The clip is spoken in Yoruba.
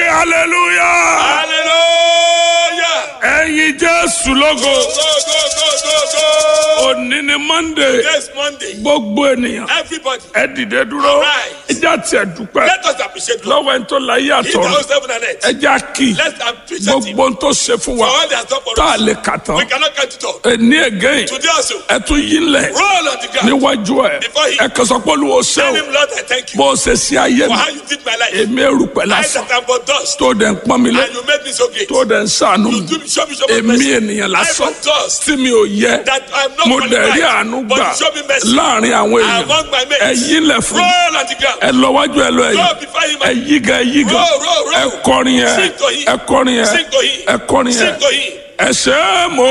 hallelujah Hallelujah. ẹ̀yin jésù lógo Go, go, go, go, go. òní ni monday Next Monday, gbogbo ènìyàn everybody, ẹ dìde dúró Arise. ẹjá tiẹ̀ dúpẹ́ let us appreciate God. lọ́wọ́ ẹni tó láyé He that àtọ̀run owns heaven and earth. ẹjá kì í Let's appreciate Him gbogbo ohun tó ṣe fún for wa all He has done for tá a us. lè kà tán We cannot count it all. ẹni again Today also, ẹ tún yí lẹ̀ roll on the ground. níwájú ẹ Before he- ẹ kàn sọ pé olúwo ṣe Tell o Him, Lord, I thank you bó o ṣe sí ayé for mi how you did my life. èmi èrùpẹ̀ I lásán that am but dust, tó dẹ̀ ń pọ́n mi lé and you made me so great. tó dẹ̀ ń sànú You mi do me, show me, show me èmi mercy. ènìyàn I lásán but dust, tí mi ò yẹ that I'm not mo dẹ̀ rí qualified, àánú but gbà you show me mercy. láàrin àwọn èèyàn Among my ẹ mates, yí lẹ̀ fún mi roll on the ground. ẹ lọ wájú ẹ lọ Go ẹ̀yìn before Him ẹ and yí gan ẹ yí gan Roll, roll, roll. ẹ kọrin yẹn Sing to him. ẹ kọrin yẹn Sing to him. ẹ kọrin yẹn sing to Him. ẹ ṣe é mo